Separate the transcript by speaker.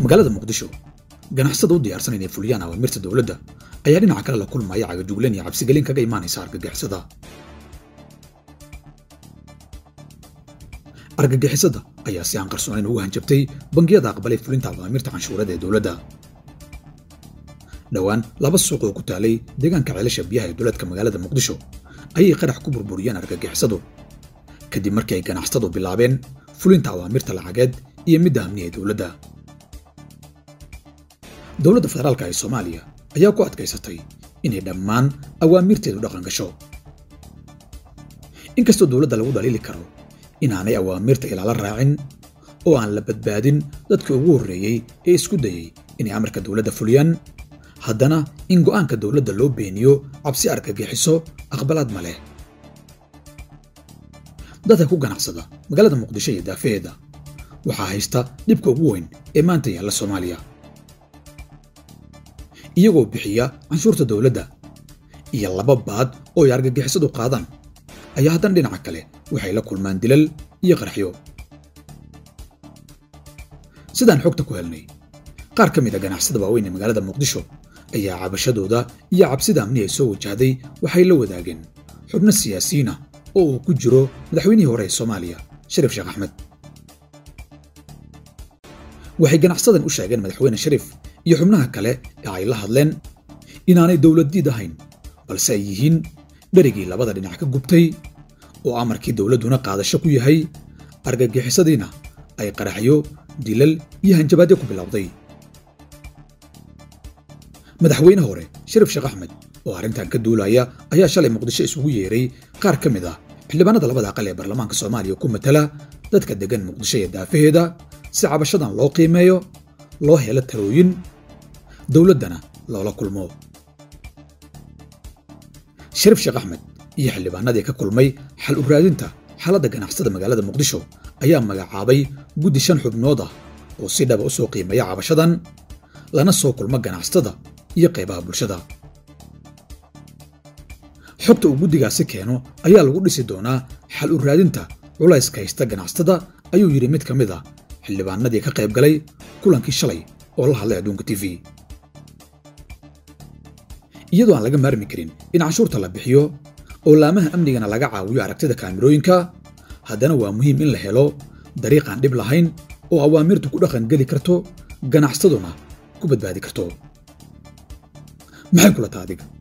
Speaker 1: magaalada muqdisho ganacsada u diyaarsan inay fuliyaan awaamirta dowladda ayaa dhinaca kale la kulmaya cagajugleen iyo cabsigelin kaga imaanaysa argagixisada argagixisada ayaa si aan qarsoonayn ugu hanjabtay bangiyada aqbalay fulinta awaamirta canshuurada ee dowladda dhowaan laba suuq oo ku taalay deegaanka ceelasha biyaha ee dowladka magaalada muqdisho ayay qarax ku burburiyeen argagixisadu kadib markii ay ganacsatadu bilaabeen fulinta awaamirta lacageed iyo midda amniga ee dowladda dowladda federaalka ee soomaaliya ayaa ku adkaysatay inay dhammaan awaamirteedu dhaqan gasho inkastoo dowladda lagu dhaliili karo inaanay awaamirta ilaala raacin oo aan la badbaadin dadkii ugu horreeyey ee isku dayey inay amarka dowladda fuliyaan haddana in go'aanka dowladda loo beeniyo cabsi argagixiso aqbalaad ma leh dadka ku ganacsada magaalada muqdisho iyo daafaheeda waxaa haysta dhibka ugu weyn ee maanta yaalla soomaaliya iyagoo bixiya canshuurta dowladda iyo laba baad oo ay argagixisadu qaadaan ayaa haddana dhinaca kale waxay la kulmaan dilal iyo qarxyo sidaan xogta ku helnay qaar ka mid a ganacsada waaweyn ee magaalada muqdisho ayaa cabashadooda iyo cabsida amni ay soo wajahday waxay la wadaageen xubno siyaasiyiin ah oo uu ku jiro madaxweynihii hore ee soomaaliya shariif sheekh axmed waxay ganacsadan u sheegeen madaxweyne shariif iyo xubnaha kale ee ay la hadleen inaanay dowladdiid ahayn balse ay yihiin dherigii labada dhinac ka gubtay oo amarkii dowladduna qaadasho ku yahay argagixisadiina ay qaraxyo dilal iyo hanjabaadyo ku bilowday madaxweyne hore shariif sheekh axmed oo arrintan ka duulaya ayaa shalay muqdisho isugu yeeray qaar ka mid ah xildhibaanada labada aqal ee baarlamaanka soomaaliya ku matala dadka deggan muqdisho iyo daafaheeda si cabashadan loo qiimeeyo loo helo talooyin dowladdana loola kulmo shariif sheekh axmed iyo xildhibaanadii ka kulmay xal u raadinta xaaladda ganacsada magaalada muqdisho ayaa magacaabay guddi shan xubnood ah oo si dhaba u soo qiimeeya cabashadan lana soo kulmo ganacsatada iyo qaybaha bulshada xogta uu guddigaasi keeno ayaa lagu dhisi doonaa xal u raadinta culayska haysta ganacsatada ayuu yidhi mid ka mid a xildhibaanadii ka qayb galay kulankii shalay oo la hadlay adduunka t v iyadoo aan laga maarmi karin in canshuurta la bixiyo oo laamaha amnigana laga caawiyo aragtida kaamirooyinka haddana waa muhiim in la helo dariiqaan dhib lahayn oo awaamirtu ku dhaqan geli karto ganacsaduna ku badbaadi karto maxay kula taa adiga